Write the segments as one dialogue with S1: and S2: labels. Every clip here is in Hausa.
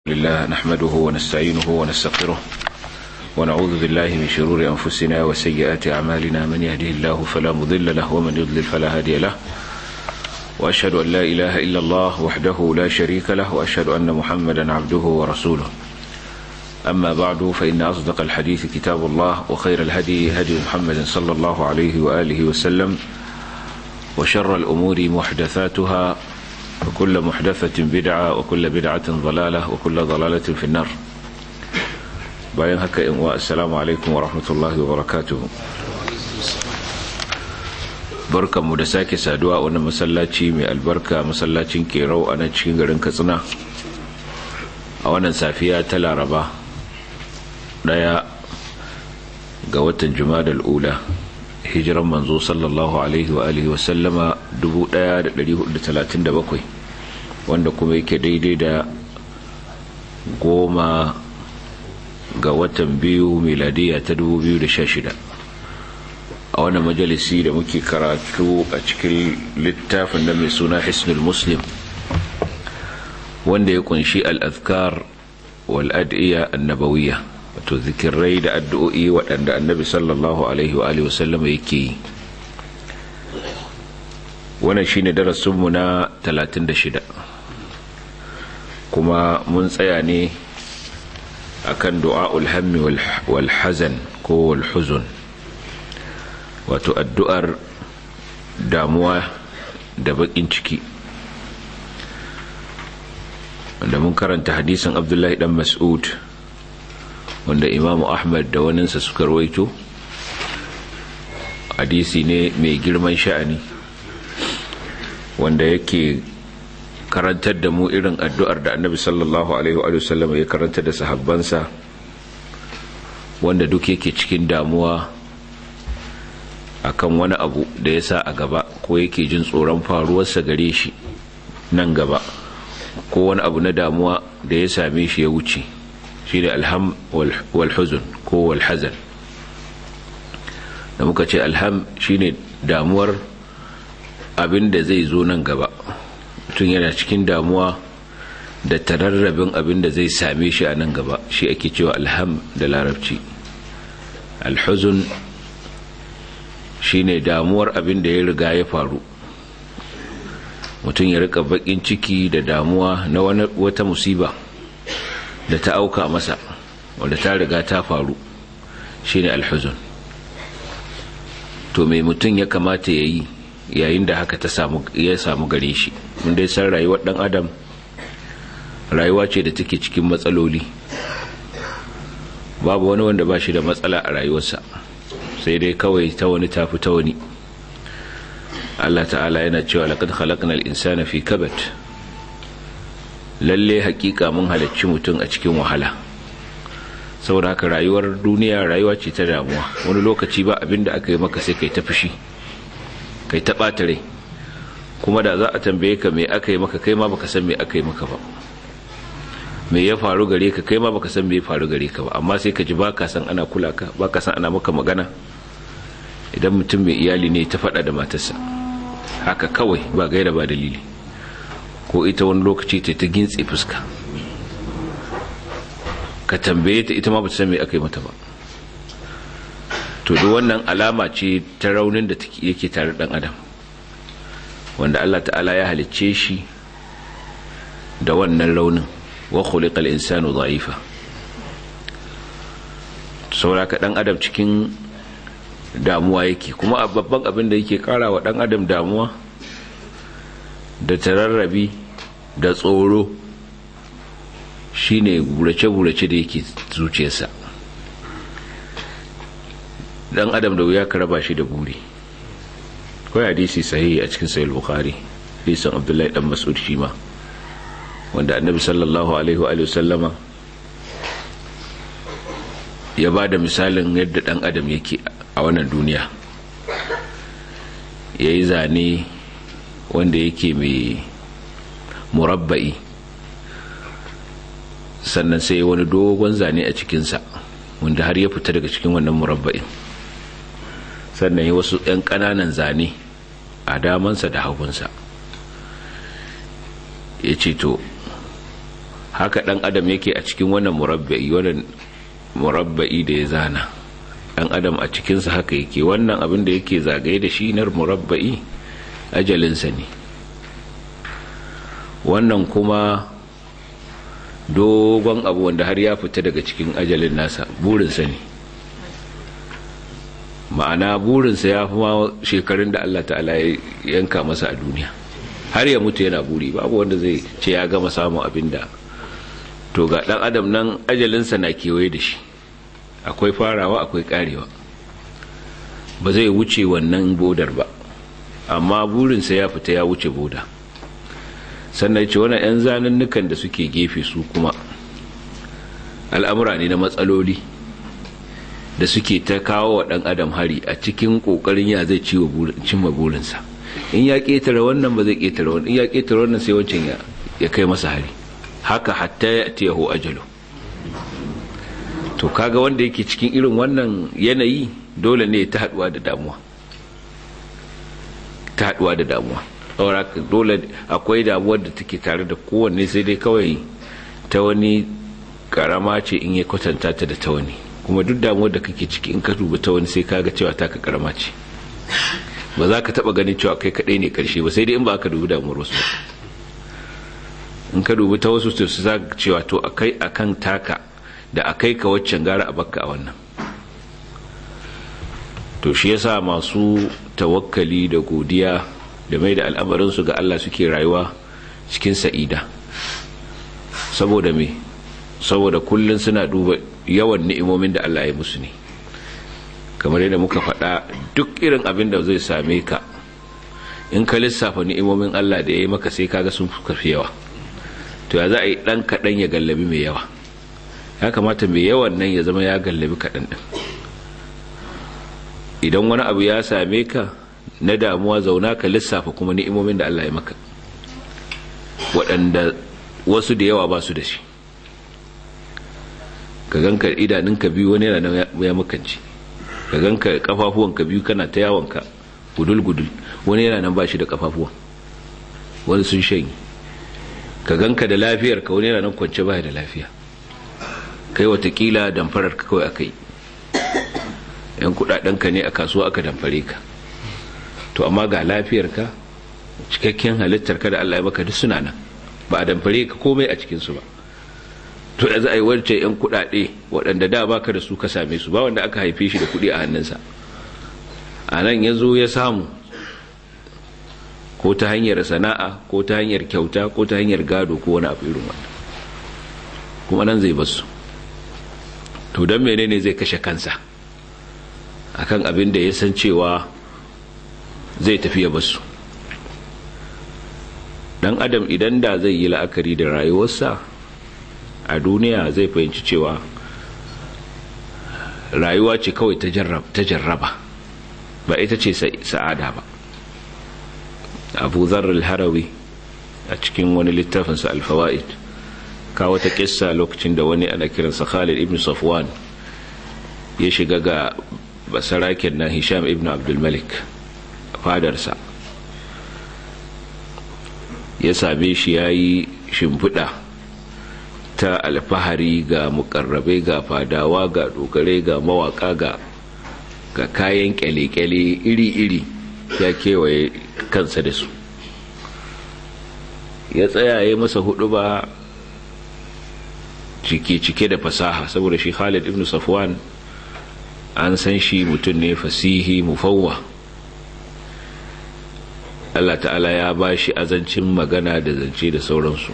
S1: لله نحمده ونستعينه ونستغفره ونعوذ بالله من شرور أنفسنا وسيئات أعمالنا من يهده الله فلا مضل له ومن يضلل فلا هادي له وأشهد أن لا إله إلا الله وحده لا شريك له وأشهد أن محمدا عبده ورسوله أما بعد فإن أصدق الحديث كتاب الله وخير الهدي هدي محمد صلى الله عليه وآله وسلم وشر الأمور محدثاتها وكل محدثة بدعة وكل بدعة ضلالة وكل ضلالة في النار bayan haka in wa assalamu alaikum wa rahmatullahi wa barakatuhu barkanmu da sake saduwa a wannan masallaci mai albarka masallacin kerau a nan cikin garin katsina a wannan safiya ta laraba daya ga watan jumadal ula hijiran manzo sallallahu alaihi wa alihi wasallama 1437 wanda kuma yake daidai da goma ga watan biyu miladiya ta 2016 a wannan majalisi da muke karatu a cikin littafin da mai suna hisnul muslim wanda ya kunshi al'azkar wal'adiyya annabawiyya wato zikirai da addu'o'i waɗanda annabi sallallahu alaihi wa alihi wasallama yake yi wannan shine darasinmu na 36 kuma mun tsaya ne akan du'a'ul hammi wal hazan ko wal huzun wato addu'ar damuwa da bakin ciki wanda mun karanta hadisin abdullahi dan mas'ud wanda imamu ahmad da waninsa suka rawaito hadisi ne mai girman sha'ani wanda yake karantar da mu irin addu'ar da annabi sallallahu alaihi wa sallam ya karantar da sahabbansa wanda duk yake cikin damuwa akan wani abu da ya sa a gaba ko yake jin tsoron faruwarsa gare shi nan gaba ko wani abu na damuwa da ya same shi ya wuce shi ne alham walhuzun ko walhazan da muka ce alham shi ne damuwar abin da zai zo nan gaba mutum yana cikin damuwa da tararrabin abin da zai same shi a nan gaba shi ake cewa alham da larabci alhuzun shi ne damuwar abin da ya riga ya faru mutum ya rika bakin ciki da damuwa na wata musiba da ta auka masa wanda ta riga ta faru shine alhuzun to mai mutum ya kamata ya yi yayin da haka ya samu gare shi mun dai san rayuwar dan adam rayuwa ce da take cikin matsaloli babu wani wanda ba shi da matsala a rayuwarsa sai dai kawai ta wani tafi ta wani Allah ta'ala yana cewa laqad khalaqnal insana fi kabat lalle hakika mun halarci mutum a cikin wahala saboda haka rayuwar duniya rayuwa ce ta damuwa wani lokaci ba abinda aka yi maka sai kai ta fushi kai ta ɓata rai kuma da za a tambaye ka me aka yi maka kai ma baka san me aka yi maka ba me ya faru gare ka kai ma baka san me ya faru gare ka ba amma sai ka ji baka san ana kula ka baka san ana maka magana idan mutum mai iyali ne ta faɗa da matarsa haka kawai ba gaira ba dalili ko ita wani lokaci ta ta gintse fuska ka tambaye ta ita ma bata san me aka yi mata ba to duk wannan alama ce ta raunin da yake tare dan adam wanda Allah ta'ala ya halicce shi da wannan raunin wa khuliqal insanu dha'ifa saboda ka dan adam cikin damuwa yake kuma babban abin da yake kara wa dan adam damuwa da tararrabi da tsoro shine burace-burace da yake zuciyarsa dan adam da wuya ka raba shi da buri kawai hadisi sahihi a cikin sahih bukhari hadisin abdullahi dan mas'ud shi ma wanda annabi sallallahu alaihi wa sallama ya ba da misalin yadda dan adam yake a wannan duniya ya yi zane wanda yake mai murabba'i sannan sai wani dogon zane a cikinsa wanda har ya fita daga cikin wannan murabba'in sannan ya wasu 'yan ƙananan zane a damansa da hagunsa ya ce to haka dan adam yake a cikin wannan murabba'i wannan murabba'i da ya zana dan adam a cikinsa haka yake wannan abin da yake zagaye da shi na murabba'i ajalinsa ne wannan kuma dogon abu wanda har ya fita daga cikin ajalin nasa burinsa ne ma'ana burinsa ya fi ma shekarun da Allah ta'ala ya yanka masa a duniya har ya mutu yana buri babu wanda zai ce ya gama samun abin da to ga dan adam nan ajalinsa na kewaye da shi akwai farawa akwai karewa ba zai wuce wannan bodar ba amma burinsa ya fita ya wuce boda sannan ce wani 'yan zanannukan da suke gefe su kuma al'amura ne na matsaloli da suke ta kawo wa ɗan adam hari a cikin ƙoƙarin ya zai cimma burinsa in ya ƙetare wannan ba zai ƙetare wannan in ya ƙetare wannan sai wancan ya kai masa hari haka hatta ya tiyahu ajalu to kaga wanda yake cikin irin wannan yanayi dole ne ta haɗuwa da damuwa ta haɗuwa da damuwa saboda dole akwai damuwar da take tare da kowanne sai dai kawai ta wani karama ce in ya kwatanta ta da ta wani kuma duk damuwar da kake ciki in ka duba ta wani sai kaga cewa taka karama ce ba za ka taba ganin cewa kai kadai ne karshe ba sai dai in ba ka dubi damuwar wasu in ka dubi ta wasu su za ka cewa to akai akan taka da akai ka waccan gara a bakka a wannan to shi yasa masu tawakkali da godiya da mai da al'amarinsu ga Allah suke rayuwa cikin sa'ida saboda me saboda kullum suna duba yawan ni'imomin da Allah ya musu ne kamar yadda muka faɗa duk irin abin da zai same ka in ka lissafa ni'imomin Allah da ya yi maka sai kaga sun fi yawa to ya za a yi ɗan kaɗan ya gallabi mai yawa ya kamata mai yawan nan ya zama ya gallabi kaɗan ɗin idan wani abu ya same ka na damuwa zauna ka lissafa kuma ni'imomin da Allah ya maka waɗanda wasu da yawa ba su da shi ka ganka idanunka biyu wani yana ya makanci ka ganka kafafuwanka biyu kana ta yawonka gudul-gudul wani yana nan ba shi da kafafuwa wani sun shanyi ka ganka da lafiyar ka wani yana nan kwance ba da lafiya kai watakila damfarar ka kawai aka yi yan kudadenka ne a kasuwa aka damfare ka to amma ga lafiyarka cikakken halittarka da Allah ya maka duk suna nan ba a damfare ka komai a cikinsu ba to da za a yi wancan 'yan kuɗaɗe waɗanda da baka da su ka same su ba wanda aka haife shi da kuɗi a hannunsa a nan ya zo ya samu ko ta hanyar sana'a ko ta hanyar kyauta ko ta hanyar gado ko wani abu irin wanda kuma nan zai basu to don menene zai kashe kansa akan abin da ya san cewa zai tafi ya basu dan adam idan da zai yi la'akari da rayuwarsa a duniya zai fahimci cewa rayuwa ce kawai ta jarraba ba ita ce sa'ada ba abu zarar harawi a cikin wani littafinsa alfawa'id kawo ta kissa lokacin da wani ana kiransa khalid ibn safwan ya shiga ga basaraken na hisham ibn abdulmalik fadarsa ya same shi ya yi shimfiɗa ta alfahari ga mukarrabai ga fadawa ga dogare ga mawaka ga ga kayan kyale-kyale iri-iri ya kewaye kansa da su ya tsayaye masa hudu ba cike-cike da fasaha saboda shi khalid ibn safwan an san shi mutum ne fasihi mufawwa Allah ta'ala ya ba shi azancin magana da zance da sauransu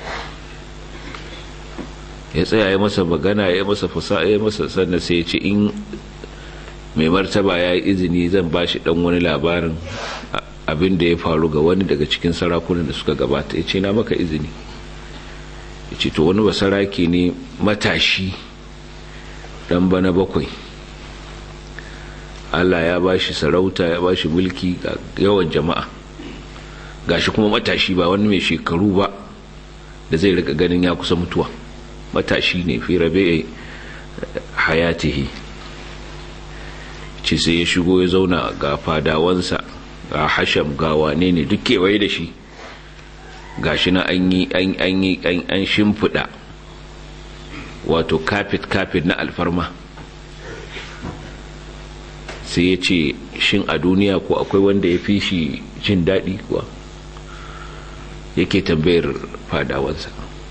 S1: ya tsaya ya masa magana ya masa fasa ya masa sannan sai ya ce in mai martaba ya yi izini zan ba shi dan wani labarin abin da ya faru ga wani daga cikin sarakunan da suka gabata ya ce na maka izini ya ce to wani basaraki ne matashi dan bana bakwai Allah ya ba shi sarauta ya ba shi mulki ga yawan jama'a gashi kuma matashi ba wani mai shekaru ba da zai rika ganin ya kusa mutuwa matashi ne fi rabe hayatihi ce sai ya shigo ya zauna ga fadawansa ga hasham ga wane ne duk kewaye da shi gashi na an yi an yi an shimfiɗa wato kafet kafet na alfarma sai ya ce shin a duniya ko akwai wanda ya fi shi jin daɗi kuwa yake tambayar fadawansa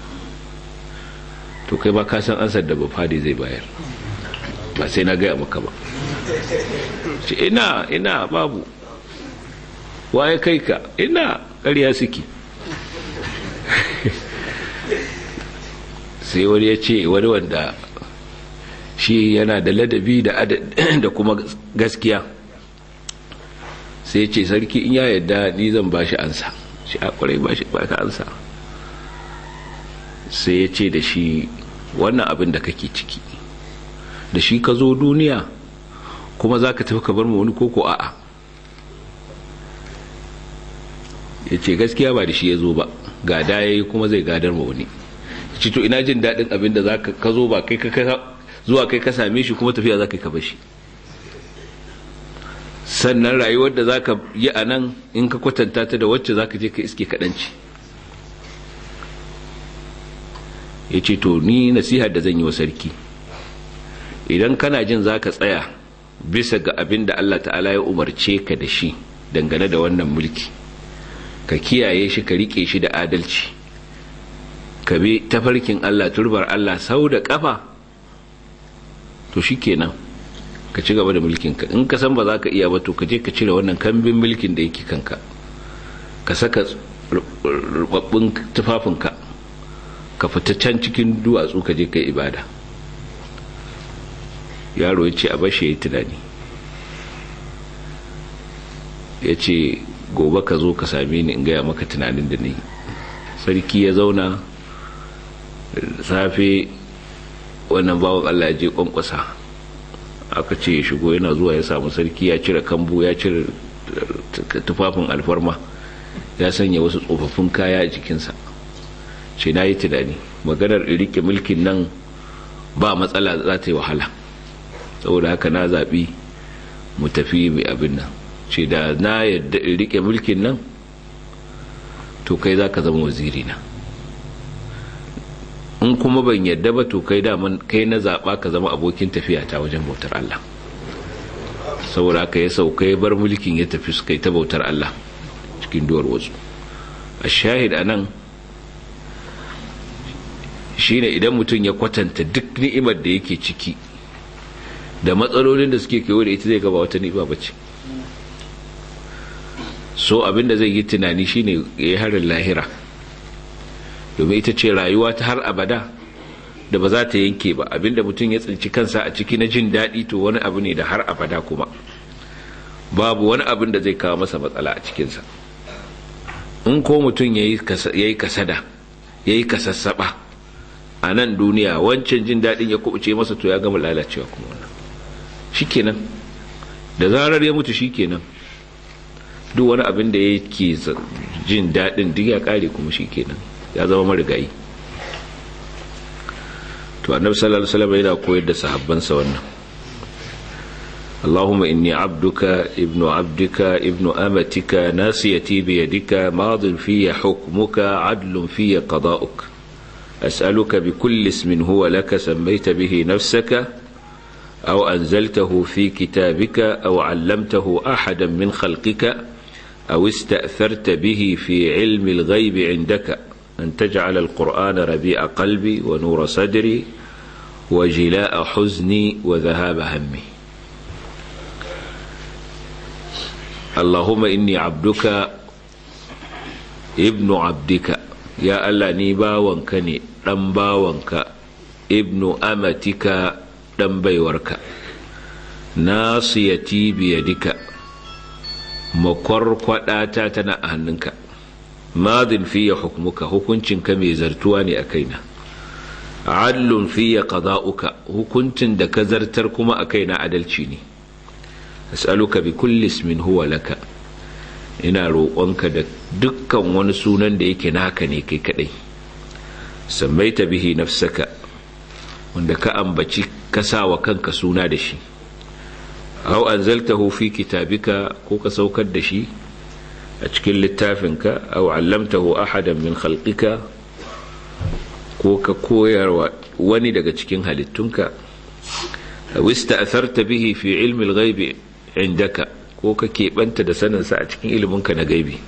S1: to kai ba ka san ansar da ba fadi zai bayar ba sai na gaya maka ba ce ina ina babu waye kai ka ina ƙarya suke sai wani ya ce wani wanda shi yana da ladabi da kuma gaskiya sai ce sarki in ya yadda ni zan ba shi ansa shi a kwarai ba shi ba ka ansa sai ya ce da shi wannan abin da kake ciki da shi ka zo duniya kuma za ka tafi ka bar ma wani koko a'a ya ce gaskiya ba da shi ya zo ba gada ya yi kuma zai gadar ma wani ci to ina jin daɗin abin da za ka zo ba kai zuwa kai ka same shi kuma tafiya za ka yi ka bashi sannan rayuwar da za ka yi a nan in ka kwatanta ta da wacce za ka je ka iske kaɗanci ya ce to ni nasihar da zan yi wa sarki idan kana jin za ka tsaya bisa ga abin da Allah ta'ala ya umarce ka da shi dangane da wannan mulki ka kiyaye shi ka rike shi da adalci ka bi tafarkin Allah turbar Allah sau da kafa to shi kenan ka ci gaba da mulkinka in ka san ba za ka iya ba to ka je ka cire wannan kambin mulkin da yake kanka ka saka rubabbun tufafinka ka fita can cikin duwatsu ka je ka ibada yaro ya ce a bashe ya yi tunani ya ce gobe ka zo ka same ni in gaya maka tunanin da ni sarki ya zauna safe wannan bawan allah ya je kwankwasa aka ce ya shigo yana zuwa ya samu sarki ya cire kambu ya cire tufafin alfarma ya sanya wasu tsofaffin kaya a jikinsa ce na yi tunani maganar rike mulkin nan ba matsala za ta yi wahala saboda haka na zaɓi mu tafi mai abin nan ce da na yadda rike mulkin nan to kai za ka zama waziri na in kuma ban yadda ba to kai daman kai na zaɓa ka zama abokin tafiya ta wajen bautar Allah saboda haka ya sauka ya bar mulkin ya tafi suka yi ta bautar Allah cikin duwar wasu a shahid a nan shine idan mutum ya kwatanta duk ni'imar da yake ciki da matsalolin da suke kewa da ita zai gaba wata ni'ima bace so abinda zai yi tunani shine ya yi harin lahira domin ita ce rayuwa ta har abada da ba za ta yanke ba abinda mutum ya tsinci kansa a ciki na jin daɗi to wani abu ne da har abada kuma babu wani abin da zai kawo masa matsala a cikinsa in ko mutum ya yi kasada ya yi kasassaba a nan duniya wancan jin daɗin ya kubuce masa to ya gama lalacewa kuma wannan shikenan da zarar ya mutu shikenan duk wani abin da yake jin daɗin duk ya ƙare kuma shikenan ya zama marigayi to annabi sallallahu alaihi wasallam yana koyar da sahabbansa wannan اللهم إني عبدك ابن عبدك ابن أمتك ناسيتي بيدك ماض في حكمك عدل في قضاؤك أسألك بكل اسم هو لك سميت به نفسك أو أنزلته في كتابك أو علمته أحدا من خلقك أو استأثرت به في علم الغيب عندك أن تجعل القرآن ربيع قلبي ونور صدري وجلاء حزني وذهاب همي اللهم إني عبدك ابن عبدك يا الله ني باwanka ne dan bawanka ibnu amatika dan baiwarka nasiyati biyadika makwarkwadata tana a hannunka madin fiye hukmuka hukuncinka mai zartuwa ne a kaina adlun fiye qada'uka hukuncin da ka zartar kuma a kaina adalci ne as'aluka bi kulli ismin huwa laka ina roƙonka da dukkan wani sunan da yake naka ne kai kadai sammaita bihi nafsaka wanda ka ambaci ka wa kanka suna da shi aw anzaltahu fi kitabika ko ka saukar da shi a cikin littafinka aw allamtahu ahadan min khalqika ko ka koyarwa wani daga cikin halittunka wista atharta bihi fi ilmi al-ghaibi indaka ko ka keɓanta da saninsa a cikin iliminka na gaibi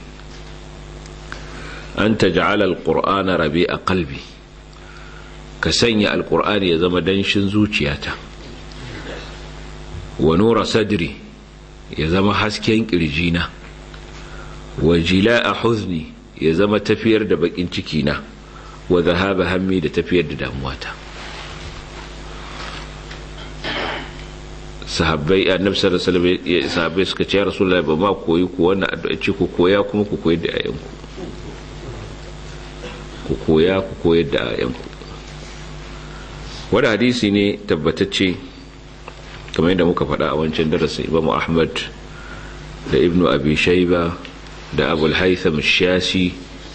S1: an taj'ala al-qur'ana rabi'a qalbi ka sanya al-qur'ani ya zama danshin zuciyata wa nura sadri ya zama hasken kirjina wa jila'a huzni ya zama tafiyar da bakin cikina wa zahaba hammi da tafiyar da damuwata sahabbai annabi sallallahu alaihi wasallam sahabbai suka ce rasulullahi ba ma koyi ku wannan addu'a ce ku koya kuma ku koyar da ayanku ku koya ku koyar da ayanku wani hadisi ne tabbatacce kamar yadda muka faɗa a wancan darasin Imam Ahmad da Ibn Abi Shayba da Abu al-Haytham shashi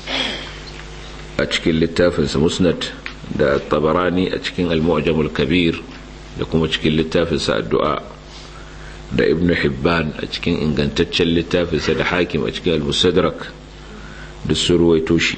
S1: a cikin littafinsa Musnad da Tabarani a cikin Al-Mu'jam al-Kabir da kuma cikin littafinsa addu'a da ibn hibban a cikin ingantaccen littafinsa da hakim a cikin al-musadrak da surwaito shi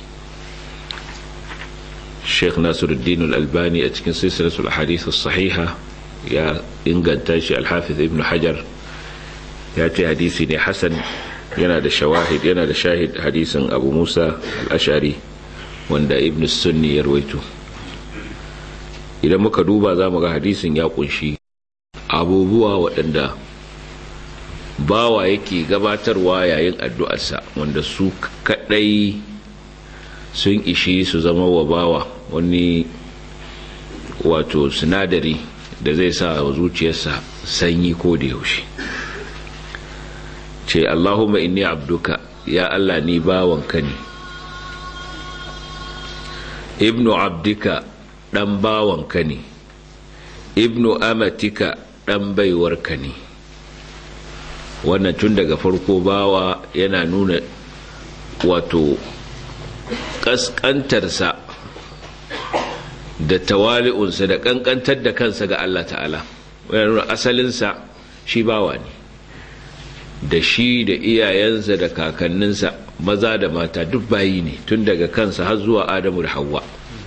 S1: sheikh nasiruddin al-albani a cikin silsilatul hadith sahiha ya inganta shi al-hafiz ibn hajar ya ce hadisi ne hasan yana da shawahid yana da shahid hadisin abu musa al-ashari wanda ibn sunni ya rawaito idan muka duba za mu ga hadisin ya kunshi abubuwa waɗanda bawa yake gabatarwa yayin addu'arsa wanda su kaɗai sun ishi su zama wa bawa wani wato sinadari da zai sa wa zuciyarsa sanyi ko da yaushe ce allahumma inni abduka ya allah ni bawanka ne ibnu abdika ɗan bawanka ne ibnu amatika ɗan baiwarka ne wannan tun daga farko bawa yana nuna wato ƙasƙantarsa da tawali'unsa da ƙanƙantar da kansa ga Allah ta'ala yana nuna asalinsa shi bawa ne da shi da iyayensa da kakanninsa maza da mata duk bayi ne tun daga kansa har zuwa adamu da hawa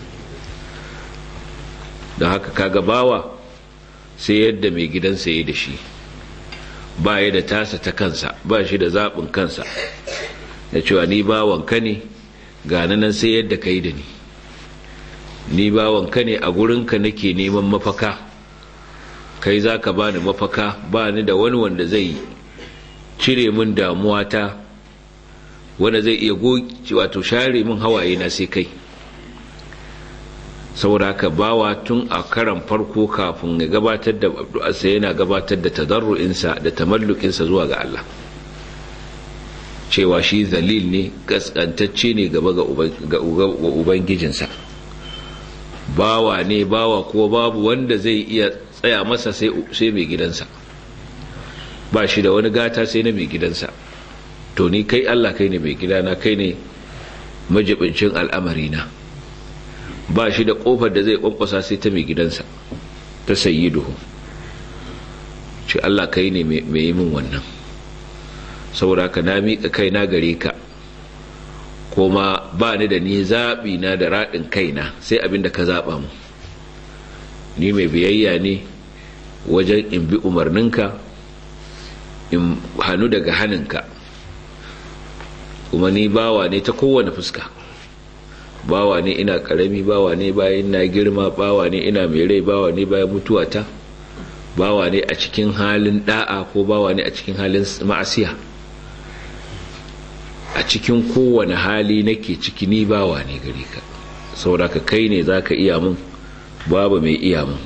S1: don haka kaga bawa sai yadda mai gidansa ya da shi ba ya da tasa ta kansa ba shi da zaɓin kansa da cewa ni bawanka ne gane nan sai yadda ka yi da ni ni bawanka ne a gurinka nake neman mafaka kai za ka bani mafaka ba ni da wani wanda zai cire min damuwata wanda zai iya wato share min hawaye na sai kai saboda haka bawa tun a karan farko kafin ya gabatar da addu'arsa yana gabatar da tadarru'insa da tamallukinsa zuwa ga Allah cewa shi zalil ne kaskantacce ne gaba ga ubangijinsa bawa ne bawa ko babu wanda zai iya tsaya masa sai mai gidansa ba shi da wani gata sai na mai gidansa to ni kai Allah kai ne mai gidana kai ne majibincin al'amarina ba shi da kofar da zai kwankwasa sai ta mai gidansa ta sayyiduhu ce Allah kai ne mai yi min wannan saboda ka na miƙa kai na gare ka kuma ba ni da ni zaɓi na da raɗin kaina sai abin da ka zaɓa mu ni mai biyayya ne wajen in bi umarninka in hannu daga hannunka kuma ni bawa ne ta kowane fuska bawa ne ina karami bawa ne bayan na girma bawa ne ina mai rai bawa ne bayan mutuwata bawa ne a cikin halin da'a ko bawa ne a cikin halin ma'asiya a cikin kowane hali nake ciki ni bawa ne gare ka sauraka kai ne za ka iya mun babu mai iya mun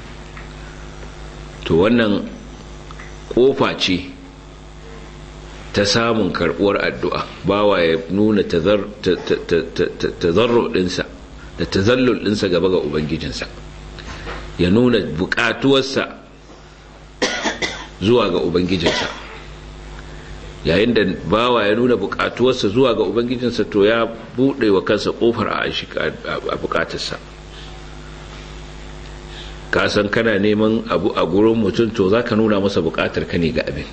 S1: to wannan kofa ce ta samun karbuwar addu'a bawa ya nuna tazarro ɗinsa da tazallul ɗinsa gaba ga ubangijinsa ya nuna buƙatuwarsa zuwa ga ubangijinsa yayin da bawa ya nuna buƙatuwarsa zuwa ga ubangijinsa to ya buɗe wa kansa ƙofar a buƙatarsa ka san kana neman abu a gurin mutum to za ka nuna masa buƙatar ka ne ga abin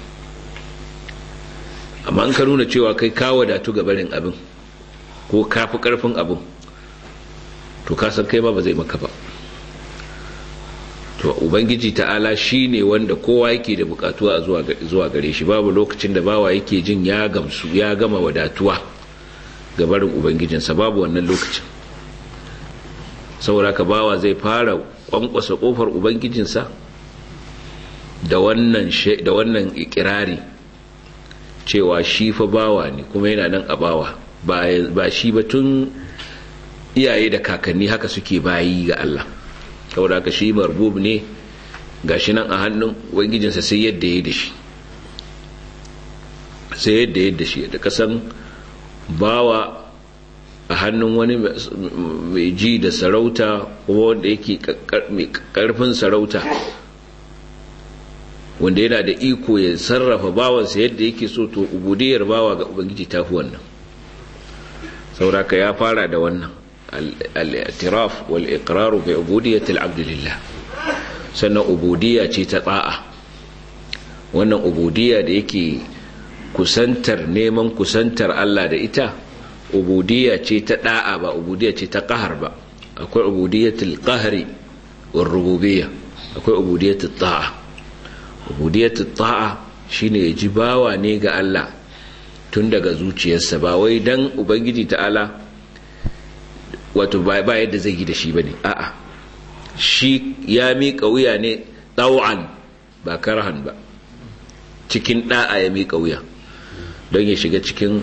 S1: amma in ka nuna cewa kai ka wadatu ga barin abin ko ka fi karfin abin to ka san kai ma ba zai maka ba to ubangiji ta'ala shine wanda kowa yake da bukatuwa a zuwa gare shi babu lokacin da bawa yake jin ya gamsu ya gama wadatuwa ga barin ubangijinsa babu wannan lokacin saboda ka bawa zai fara kwankwasa kofar ubangijinsa da wannan da wannan ikirari cewa shi fa bawa ne kuma yana nan a bawa ba shi ba tun iyaye da kakanni haka suke bayi ga Allah saboda haka shi marbub ne gashi nan a hannun ubangijinsa sai yadda ya da shi sai yadda ya da shi da kasan bawa a hannun wani mai ji da sarauta kuma wanda yake mai karfin sarauta wanda yana da iko ya sarrafa bawansa yadda yake so to ubudiyar bawa ga ubangiji ta fi wannan sauraka ya fara da wannan al-i'tiraf wal iqrar bi ubudiyyati al-abd lillah sannan ubudiyya ce ta ta'a wannan ubudiyya da yake kusantar neman kusantar Allah da ita ubudiyya ce ta da'a ba ubudiyya ce ta qahar ba akwai ubudiyyatul qahri war rububiyya akwai ubudiyyatul ta'a ubudiyyatul ta'a shine ya ji bawa ne ga Allah tun daga zuciyarsa ba wai dan ubangiji ta'ala wato ba yadda zai yi da shi bane a'a shi ya miƙa wuya ne ɗau'an ba karhan ba cikin ɗa'a ya miƙa wuya don ya shiga cikin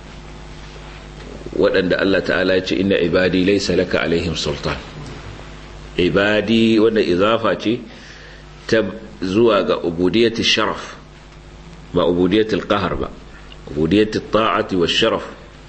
S1: waɗanda Allah ta'ala ya ce inna ibadi laysa laka alaihim sultan ibadi wanda izafa ce ta zuwa ga ubudiyatul sharaf ba ubudiyatul qahar ba ubudiyatul ta'ati was sharaf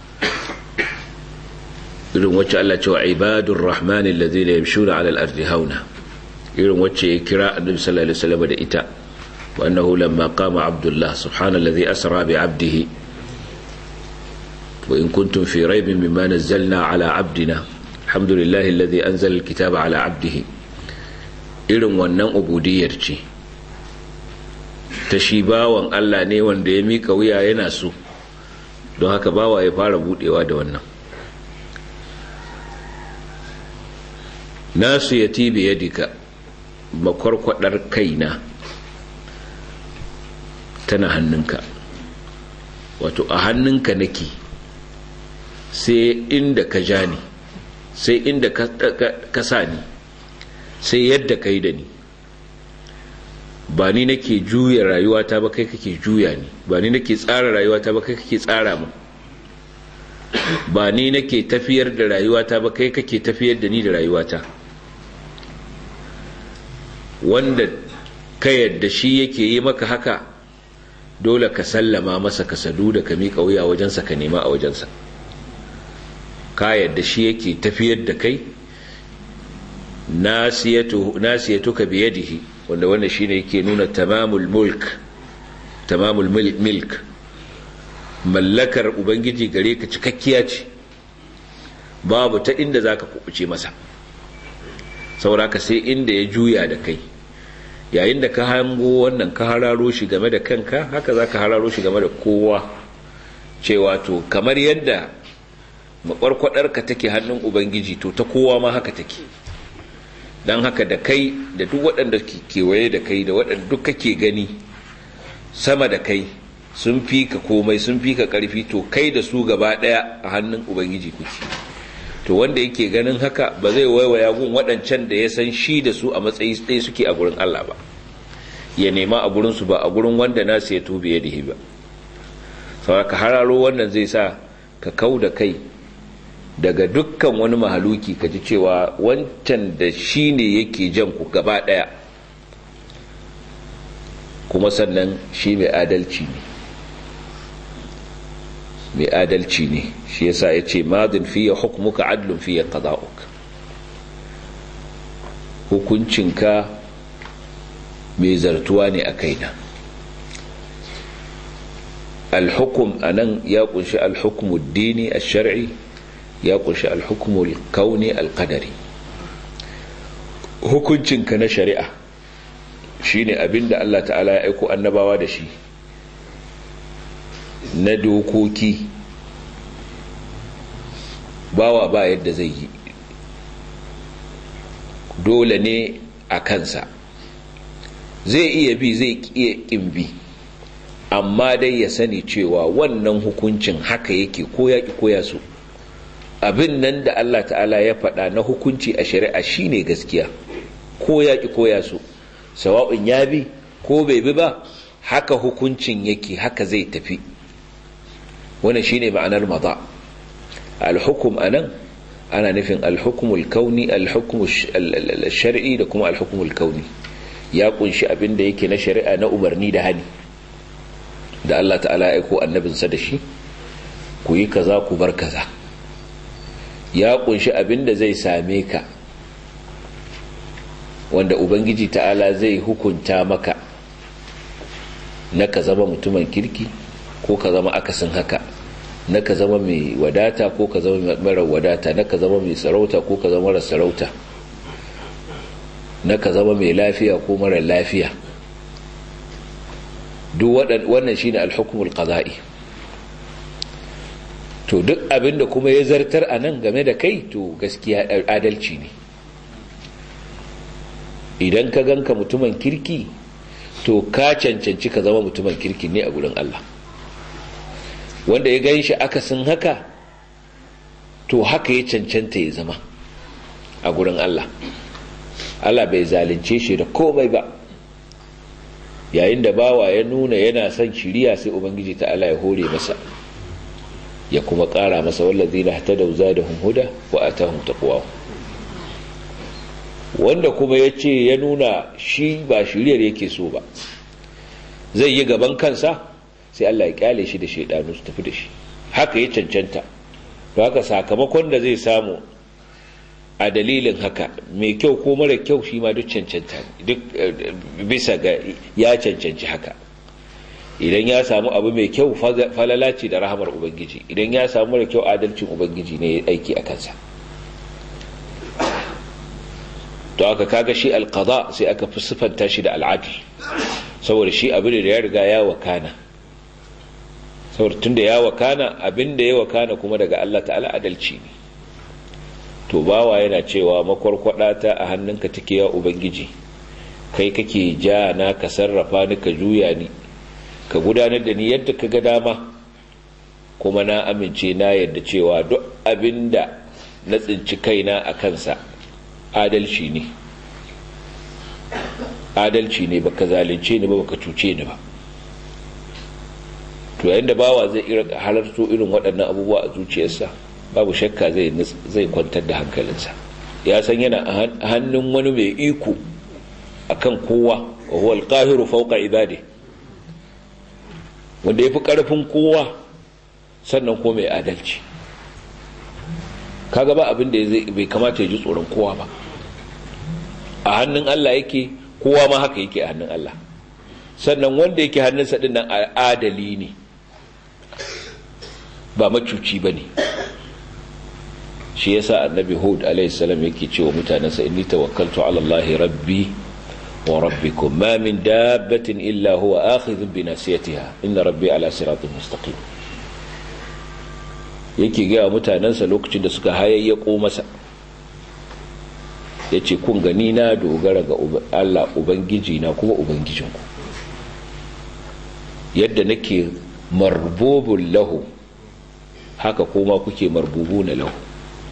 S1: irin wacce Allah cewa ibadur rahman alladhina yamshuna 'ala al-ardi hauna irin wacce ya kira annabi sallallahu alaihi wasallam da ita wa annahu lamma qama abdullah subhanalladhi asra bi 'abdihi wa in kuntum fi raybin mimma nazzalna 'ala 'abdina alhamdulillahi alladhi anzala al-kitaba 'ala 'abdihi irin wannan ubudiyyar ce ta shi bawan Allah ne wanda ya mika wuya yana so don haka bawa ya fara budewa da wannan nasu ya tibe yadika makwarkwadar kaina tana hannunka wato a hannunka nake sai inda ka ja ni sai inda ka sa ni sai yadda ka yi da ni ba ni nake juya rayuwata ba kai kake juya ni ba ni nake tsara rayuwata ba kai kake tsara mu ba ni nake tafiyar da rayuwata ba kai kake tafiyar da ni da rayuwata wanda ka yadda shi yake yi maka haka dole ka sallama masa ka sadu da ka miƙa wuya wajensa ka nema a wajensa ka yadda shi yake tafiyar da kai nasiyatuka biyadihi wanda wannan shine yake nuna tamamul mulk tamamul milk mallakar ubangiji gare ka cikakkiya ce babu ta inda zaka kubuce masa sauraka sai inda ya juya da kai yayin da ka hango wannan ka hararo shi game da kanka haka za ka hararo shi game da kowa cewa to kamar yadda makwarkwadarka take hannun ubangiji to ta kowa ma haka take don haka da kai da duk waɗanda kewaye da kai da waɗanda duk kake gani sama da kai sun fi ka komai sun fi ka ƙarfi to kai da su gaba ɗaya a hannun ubangiji kuke to wanda yake ganin haka ba zai waiwaya gun waɗancan da ya san shi da su a matsayi ɗaya suke a gurin Allah ba ya nema a gurin su ba a gurin wanda nasu ya tube da ba saboda ka hararo wannan zai sa ka kau da kai daga dukkan wani mahaluki ka ji cewa wancan da shi ne yake jan ku gaba ɗaya kuma sannan shi mai adalci ne mai adalci ne shi yasa ya ce madin fiye hukumuka adlun fiye qada'uk hukuncinka mai zartuwa ne a kaina alhukum a nan ya kunshi alhukumu dini a shari'i ya kunshi alhukumu kauni alkadari hukuncinka na shari'a shine abinda Allah ta'ala ya aiko annabawa da shi na dokoki bawa ba yadda zai yi dole ne a kansa zai iya bi zai iya kin bi amma dai ya sani cewa wannan hukuncin haka yake ko ya ki koya su abin nan da Allah ta'ala ya faɗa na hukunci a shari'a shine gaskiya ko ya ki koya su sawa'un ya bi ko bai bi ba haka hukuncin yake haka zai tafi wannan shine ma'anar maza al-hukum anan ana nufin al-hukmul kauni al-hukmul shar'i da kuma al-hukmul kauni ya kunshi abin da yake na shari'a na umarni da hani da Allah ta'ala ya aiko annabinsa da shi ku yi kaza ku bar kaza ya kunshi abin da zai same ka wanda ubangiji ta'ala zai hukunta maka na ka zama mutumin kirki ko ka zama akasin haka na ka zama mai wadata ko ka zama mara wadata na ka zama mai sarauta ko ka zama mara sarauta na ka zama mai lafiya ko mara lafiya duk wannan shine alhukumul qada'i to duk abinda kuma ya zartar a nan game da kai to gaskiya adalci ne idan ka ganka mutumin kirki to ka cancanci ka zama mutumin kirki ne a gurin Allah wanda ya gan shi akasin haka to haka ya cancanta ya zama a gurin Allah Allah bai zalunce shi da komai ba yayin da bawa ya nuna yana son shiriya sai ubangiji ta Allah ya hore masa ya kuma ƙara masa wallazina hatadaw zadahum huda wa atahum taqwa wanda kuma yace ya nuna shi ba shiriyar yake so ba zai yi gaban kansa sai Allah ya kyale shi da shaidanu su tafi da shi haka ya cancanta to haka sakamakon da zai samu a dalilin haka mai kyau ko mara kyau shi ma duk cancanta duk bisa ga ya cancanci haka idan ya samu abu mai kyau falala ce da rahamar ubangiji idan ya samu mara kyau adalcin ubangiji ne ya aiki a kansa to aka kaga shi alqada sai aka fi siffanta shi da al'adl saboda shi abin da ya riga ya wakana saboda tunda ya wakana abin da ya wakana kuma daga Allah ta'ala adalci ne to bawa yana cewa makwarkwada ta a hannunka take ya ubangiji kai kake ja na ka sarrafa ni ka juya ni ka gudanar da ni yadda ka ga dama kuma na amince na yadda cewa duk abinda na tsinci kaina a kansa adalci ne adalci ne baka zalunce ni ba baka cuce ni ba to yayin da bawa zai halarto irin waɗannan abubuwa a zuciyarsa babu shakka zai zai kwantar da hankalinsa ya san yana a hannun wani mai iko akan kowa wa huwa al-qahiru fawqa ibadi wanda yafi karfin kowa sannan ko mai adalci kaga ba abin da bai kamata ya ji tsoron kowa ba a hannun Allah yake kowa ma haka yake a hannun Allah sannan wanda yake hannunsa din nan adali ne ba macuci ba ne shi yasa annabi hud alaihissalam yake cewa mutanensa inni tawakkaltu ala Allah rabbi wa rabbikum ma min dabbatin illa huwa akhidhun bi nasiyatiha inna rabbi ala siratin mustaqim yake ga mutanensa lokacin da suka hayayyako masa yace kun gani na dogara ga Allah ubangiji na kuma ubangijinku yadda nake marbubun lahu haka kuma kuke marbubu na lahu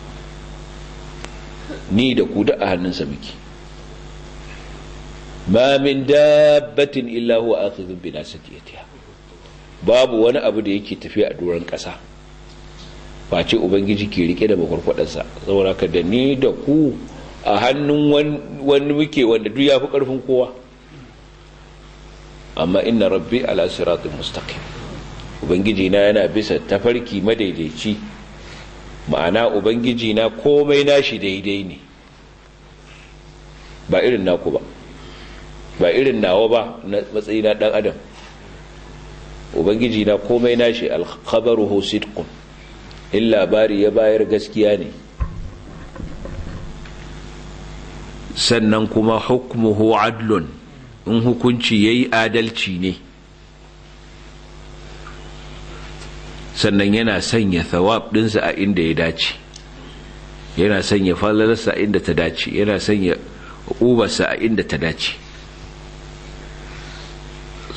S1: ni da ku da a hannunsa muke ma min dabbatin illa huwa akhidhun bi nasiyatiha babu wani abu da yake tafiya a doron ƙasa face ubangiji ke rike da makwarkwadarsa saboda ka da ni da ku a hannun wani muke wanda duk ya fi ƙarfin kowa amma inna rabbi ala siratin mustaqim ubangiji na yana bisa tafarki madaidaici ma'ana ubangiji na komai nashi daidai ne ba irin naku ba ba irin nawa ba na matsayi na dan adam ubangiji na komai nashi alkhabaruhu sidqun in labari ya bayar gaskiya ne sannan kuma hukmuhu adlun in hukunci yayi adalci ne sannan yana sanya thawab dinsa a inda ya dace yana sanya falalarsa a inda ta dace yana sanya ubarsa a inda ta dace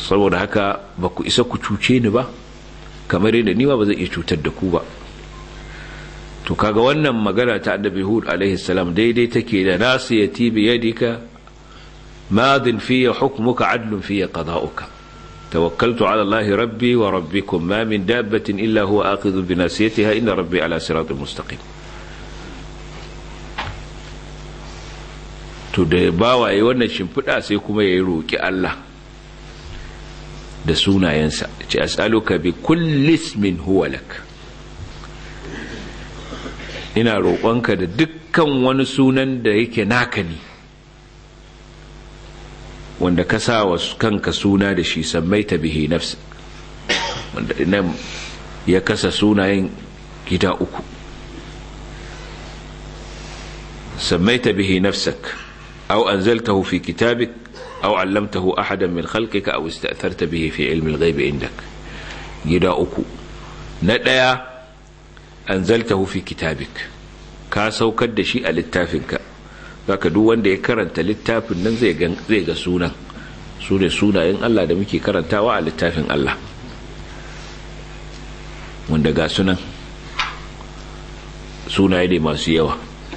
S1: saboda haka ba ku isa ku cuce ni ba kamar yadda ni ma ba zai iya cutar da ku ba to kaga wannan magana ta annabi hud alaihi salam daidai take da nasiyati bi yadika madin fiya hukmuka adlun fiya qada'uka tawakkaltu ala allah rabbi wa rabbikum ma min dabbatin illa huwa akhidhu bi nasiyatiha inna rabbi ala siratin mustaqim to da bawaye wannan shimfiɗa sai kuma ya roki Allah da sunayensa ce as'aluka bi kulli ismin huwa lak ina roƙonka da dukkan wani sunan da yake naka ne wanda ka sa wa kanka suna da shi sammaita bihi nafsa wanda nan ya kasa sunayen gida uku sammaita bihi nafsak aw anzaltahu fi kitabik aw 'allamtahu ahadan min khalqika aw ista'tharta bihi fi ilmi al-ghaib indak gida uku na daya anzaltahu fi kitabik ka saukar da shi a littafinka zaka duk wanda ya karanta littafin nan zai ga zai ga sunan su ne sunayen Allah da muke karantawa a littafin Allah wanda ga sunan sunaye ne masu yawa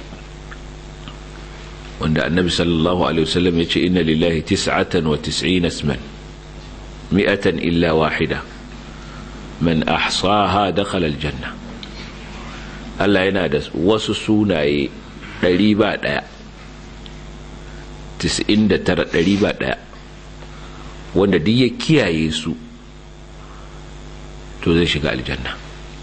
S1: wanda annabi sallallahu alaihi wasallam ya ce inna lillahi tis'atan wa tis'ina isman mi'atan illa wahida man ahsaha dakhala aljanna Allah yana da wasu sunaye ɗari ba ɗaya tis'in da tara ɗari ba ɗaya wanda duk ya kiyaye su to zai shiga aljanna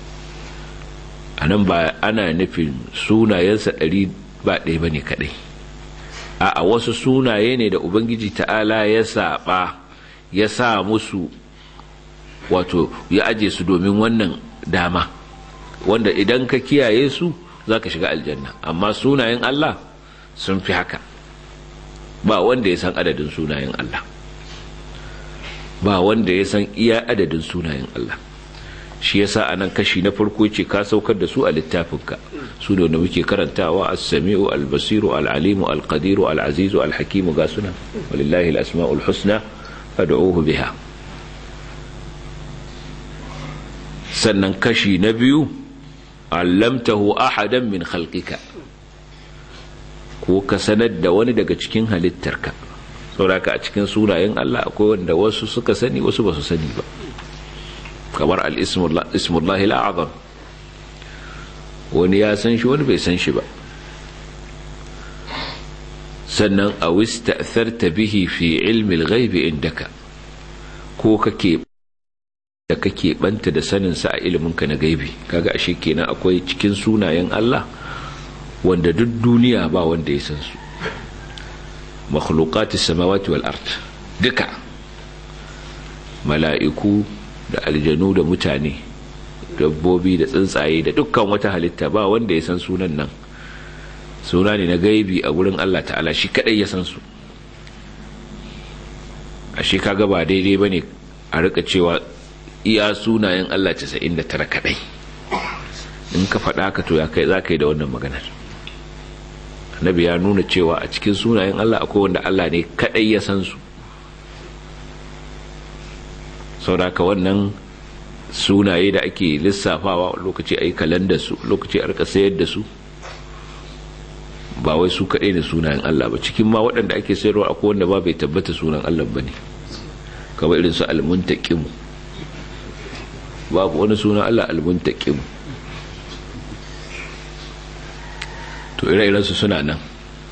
S1: a nan ba ana nufin sunayensa ɗari ba ɗaya ba ne kaɗai a wasu sunaye ne da ubangiji ta'ala ya saɓa ya sa musu wato ya aje su domin wannan dama wanda idan ka kiyaye su za ka shiga aljanna amma sunayen Allah sun fi haka ba wanda ya san adadin sunayen Allah ba wanda ya san iya adadin sunayen Allah shi yasa anan kashi na farko ce ka saukar da su a littafinka su da muke karantawa as-sami'u al-basiru al-alimu al-qadiru al-azizu al-hakimu ga suna walillahi al-asma'ul husna fad'uhu biha sannan kashi na biyu allamtahu ahadan min khalqika ko ka sanar da wani daga cikin halittarka sauraka a cikin sunayen Allah akwai wanda wasu suka sani wasu ba su sani ba kamar al-ismullahi al-azam wani ya san shi wani bai san shi ba sannan a wista'tharta bihi fi ilmi al-ghaibi indaka ko kake da kake banta da sanin sa a ilimin ka na gaibi kaga ashe kenan akwai cikin sunayen Allah wanda duk duniya ba wanda ya san su makhluqatis samawati wal ard duka mala'iku da aljanu da mutane dabbobi da tsuntsaye da dukkan wata halitta ba wanda ya san sunan nan suna ne na gaibi a wurin Allah ta'ala shi kadai ya san su ashe kaga ba daidai bane a rika cewa iya sunayen Allah 99 kadai in ka faɗa ka to ya kai za ka yi da wannan maganar annabi ya nuna cewa a cikin sunayen Allah akwai wanda Allah ne kadai ya san su sauraka wannan sunaye da ake lissafawa lokaci a yi kalandar su lokaci a rika sayar da su ba wai su kaɗai ne sunayen Allah ba cikin ma waɗanda ake sayarwa akwai wanda ba bai tabbata sunan Allah ba ne kamar irin su almuntaqimu babu wani sunan Allah almuntaqimu to ire-iren su suna nan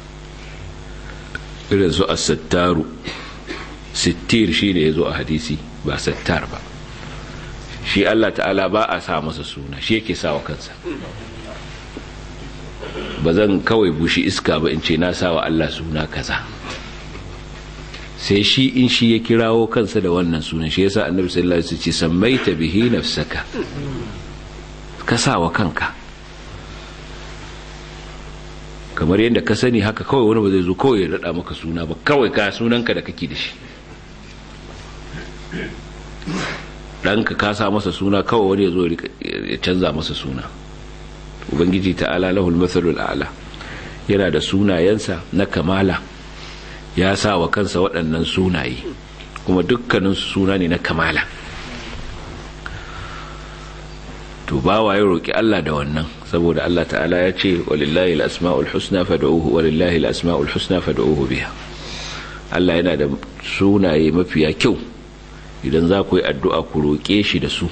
S1: irin su as-sattaru sittir shine yazo a hadisi ba sattar ba shi Allah ta'ala ba a sa masa suna shi yake sa wa kansa ba zan kawai bushi iska ba in ce na sa wa Allah suna kaza sai shi in shi ya kirawo kansa da wannan sunan shi yasa annabi sallallahu alaihi wasallam ce sammaita bihi nafsaka ka sa wa kanka kamar yadda ka sani haka kawai wani ba zai zo kawai ya rada maka suna ba kawai ka sunanka da kake da shi ɗanka ka sa masa suna kawai wani ya zo ya canza masa suna ubangiji ta'ala lahul mathalul a'la yana da sunayensa na kamala ya sa wa kansa waɗannan sunaye kuma dukkanin suna ne na kamala to bawa ya roki Allah da wannan saboda Allah ta'ala ya ce walillahi al-asma'ul husna fad'uhu walillahi al-asma'ul husna fad'uhu biha Allah yana da sunaye mafiya kyau idan za ku yi addu'a ku roƙe shi da su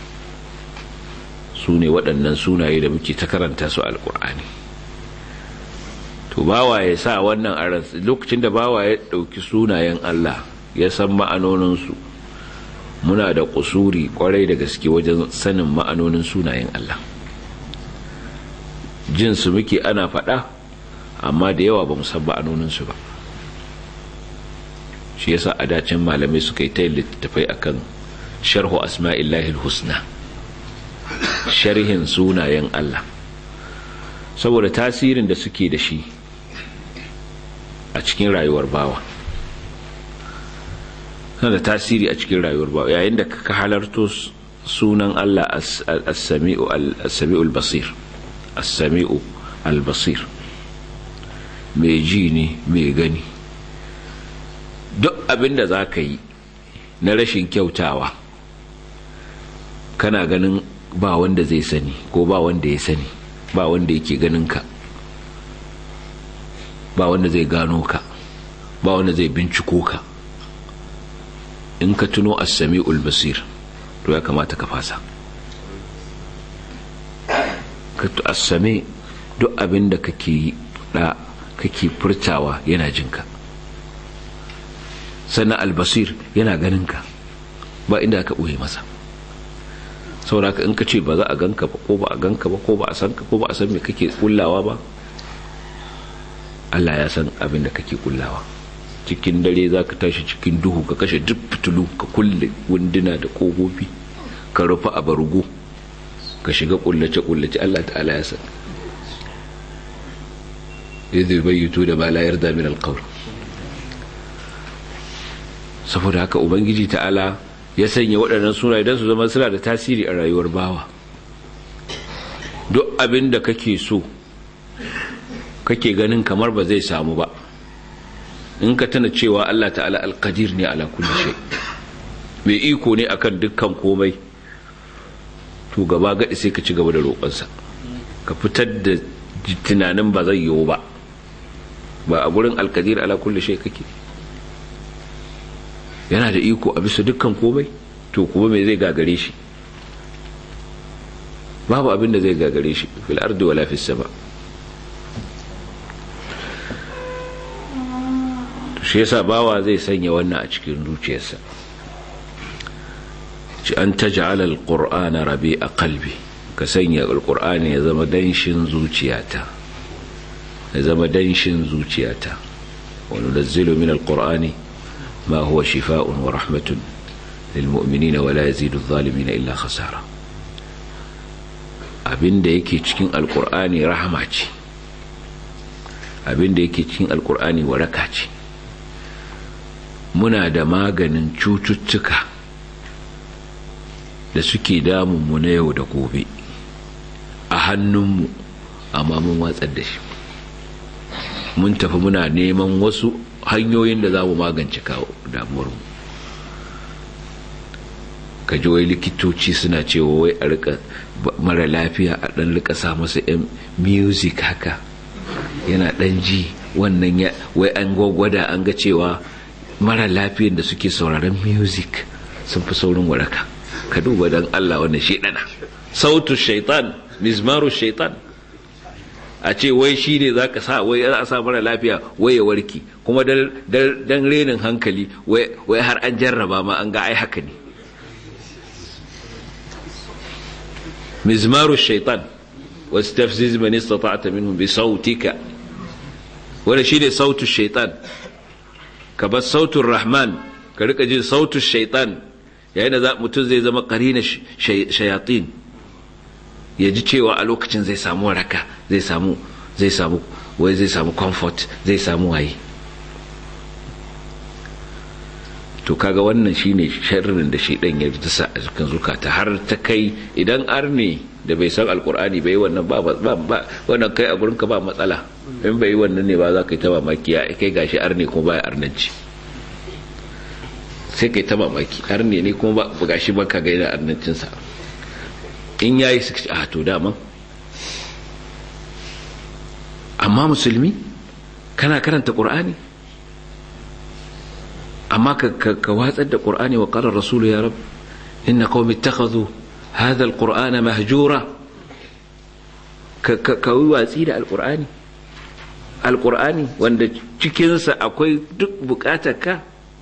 S1: su ne waɗannan sunaye da muke ta karanta su alƙur'ani to bawa ya sa wannan a lokacin da bawa ya ɗauki sunayen Allah ya san ma'anoninsu muna da kusuri kwarai da gaske wajen sanin ma'anonin sunayen Allah jin su muke ana faɗa amma da yawa ba mu san ma'anoninsu ba shi yasa a dacin malamai suka yi ta littattafai akan sharhu asma'illahi husna sharhin sunayen Allah saboda tasirin da suke da shi a cikin rayuwar bawa suna da tasiri a cikin rayuwar bawa yayin da ka halarto sunan Allah as-sami'u al-basir as-sami'u al-basir mai ji ne mai gani duk abin da za ka yi na rashin kyautawa kana ganin ba wanda zai sani ko ba wanda ya sani ba wanda yake ganin ka ba wanda zai gano ka ba wanda zai binciko ka in ka tuno as-sami'ul basir to ya kamata ka fasa ka as-sami duk abin da kake yi da kake furtawa yana jinka sannan albasir yana ganin ka ba inda aka ɓoye masa sauraka in ka ce ba za a ganka ba ko ba a ganka ba ko ba a san ka ko ba a san me kake kullawa ba Allah ya san abin da kake kullawa cikin dare za ka tashi cikin duhu ka kashe duk fitilu ka kulle wunduna da kogofi ka rufe a bargo ka shiga kullace kullace Allah ta'ala ya san idh yubayyitu da ma la yarda min alqawl saboda haka ubangiji ta'ala ya sanya waɗannan sunaye don su zama suna da tasiri a rayuwar bawa duk abin da kake so kake ganin kamar ba zai samu ba in ka tana cewa Allah ta'ala alkadir ne ala kulli shay mai iko ne akan dukkan komai to gaba gadi sai ka ci gaba da roƙonsa ka fitar da tunanin ba zai yiwu ba ba a gurin alkadir ala kulli shay kake yana da iko a bisa dukkan komai to kuma mai zai gagare shi babu abin da zai gagare shi fil ardi wala fis sama to shi yasa bawa zai sanya wannan a cikin zuciyarsa ci an taj'ala alqur'ana rabi'a qalbi ka sanya alqur'ani ya zama danshin zuciyata ya zama danshin zuciyata wa nunazzilu min alqur'ani ما هو شفاء ورحمة للمؤمنين ولا يزيد الظالمين إلا خسارة abin da yake cikin alkur'ani rahama ce abin da yake cikin alkur'ani waraka ce muna da maganin cututtuka da suke damunmu na yau da gobe a hannunmu amma mun watsar da shi mun tafi muna neman wasu hanyoyin da za mu magance kawo damuwarmu ka ji wai likitoci suna cewa wai a rika mara lafiya a dan rika sa masa yan music haka yana dan ji wannan ya wai an gwagwada an ga cewa mara lafiyan da suke sauraron music sun fi saurin waraka ka duba dan Allah wannan shedana sautu shaitan mizmaru shaitan a ce wai shi ne za ka sa wai za a sa mara lafiya wai ya warki kuma dan renin hankali wai har an jarraba ma an ga ai haka ne mizmaru shaitan wasu tafziz man istata'ta minhum bi sautika wanda shi ne sautu shaitan ka bar sautun rahman ka rika jin sautu shaitan yayin da mutum zai zama karina shayatin ya ji cewa a lokacin zai samu waraka zai samu zai samu wai zai samu comfort zai samu waye to kaga wannan shine sharrin da shedan ya dasa a cikin zukata har ta kai idan arne da bai san alkur'ani bai wannan ba ba wannan kai a gurin ka ba matsala in bai wannan ne ba za ka yi ta mamaki ya kai gashi arne kuma baya arnanci sai kai ta mamaki har ne ne kuma ba gashi ba ka gaida arnancinsa in yayi su a to daman amma musulmi kana karanta qur'ani amma ka watsar da qur'ani wa qala rasulu ya rab inna qaumi ittakhadhu hadha alqur'ana mahjura ka yi watsi da alqur'ani alqur'ani wanda cikinsa akwai duk bukatar ka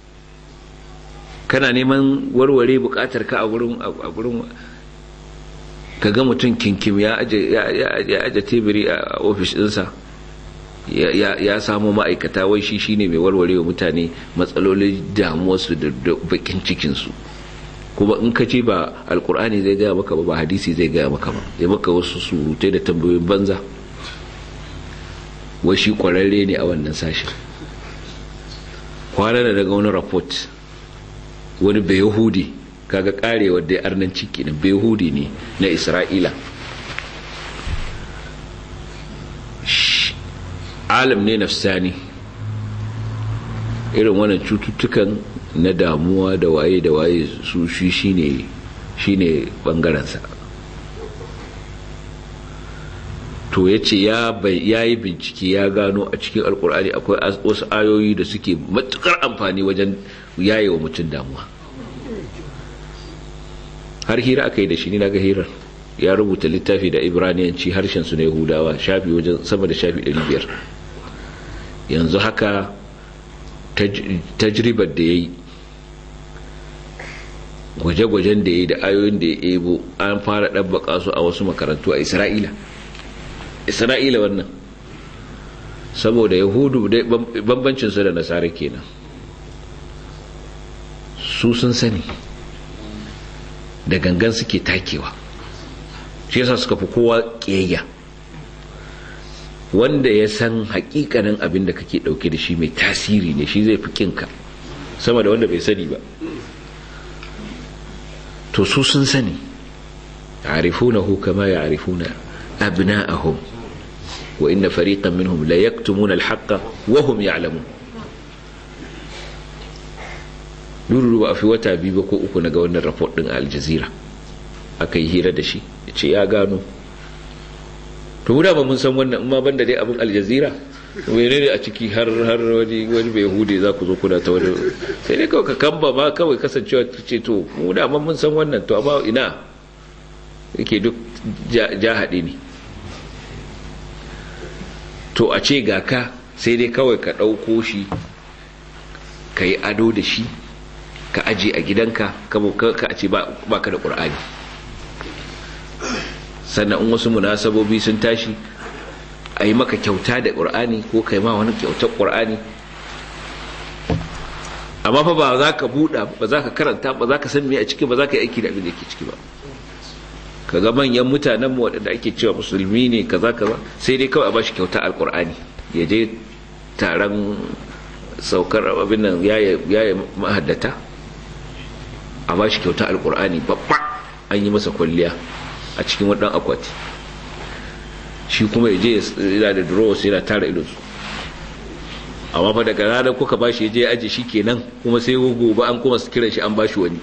S1: kana neman warware bukatar ka a gurin a gurin ka ga mutum kinkim ya aje tebiri a ofis ɗinsa ya samu ma'aikata wai shi shine mai warware wa mutane matsalolin damuwarsu da bakin cikinsu kuma in ka ce ba alkur'ani zai gaya maka ba ba hadisi zai gaya maka ba zai maka wasu surutai da tambayoyin banza wai shi kwararre ne a wannan sashen kwanan da daga wani rapport wani bai yahudi kaga karewar dai arnan ciki na bai yahudi ne na isra'ila alam ne nafsani irin wannan cututtukan na damuwa da waye da waye su shi shine shine bangarensa to ya ce ya yi bincike ya gano a cikin alkur'ani akwai wasu ayoyi da suke matukar amfani wajen yaye wa mutum damuwa har hira aka yi da shi ni na ga hirar ya rubuta littafi da ibraniyanci harshen su na yahudawa shafi wajen sama da shafi 500 yanzu haka tajribar da ya yi gwaje-gwajen da ya yi da ayoyin da ya ebo an fara ɗabbaka su a wasu makarantu a isra'ila isra'ila wannan saboda yahudu bambancinsu da nasara kenan su sun sani da gangan suke takewa shi yasa suka fi kowa ƙiyayya wanda ya san hakikanin abin da kake dauke da shi mai tasiri ne shi zai fi kinka sama da wanda bai sani ba to su sun sani ya'rifunahu kama ya'rifuna abna'ahum wa inna fariqan minhum la yaktumuna al-haqqa wa hum ya'lamun duru ba a fi wata biyu ba ko uku na ga wannan report din a Al-Jazeera aka yi hira da shi yace ya gano to mu da ba mun san wannan amma banda dai abin aljazira wene ne a ciki har har wani wani bai hude za ku zo kuna ta wani sai dai kawai ka kamba ma kawai kasancewa ce to mu da mun san wannan to amma ina yake duk ja haɗe ne to a ce ga ka sai dai kawai ka ɗauko shi ka yi ado da shi ka aje a gidanka ka a ce ba ka da ƙur'ani sannan in wasu munasabobi sun tashi a yi maka kyauta da ƙur'ani ko kai ma wani kyautar ƙur'ani amma fa ba za ka buɗa ba za ka karanta ba za ka san me a ciki ba za ka yi aiki da abin da ke ciki ba ka ga manyan mutanen mu waɗanda ake cewa musulmi ne kaza kaza sai dai kawai a bashi kyauta alƙur'ani ya je taron saukar abin nan yaya mahaddata a bashi kyauta alƙur'ani babba an yi masa kwalliya a cikin waɗannan akwati shi kuma ya je yana da drawers yana tara ilinsu amma fa daga ranar kuka bashi ya je ya aje shi kenan kuma sai gobe an kuma su kiran shi an bashi wani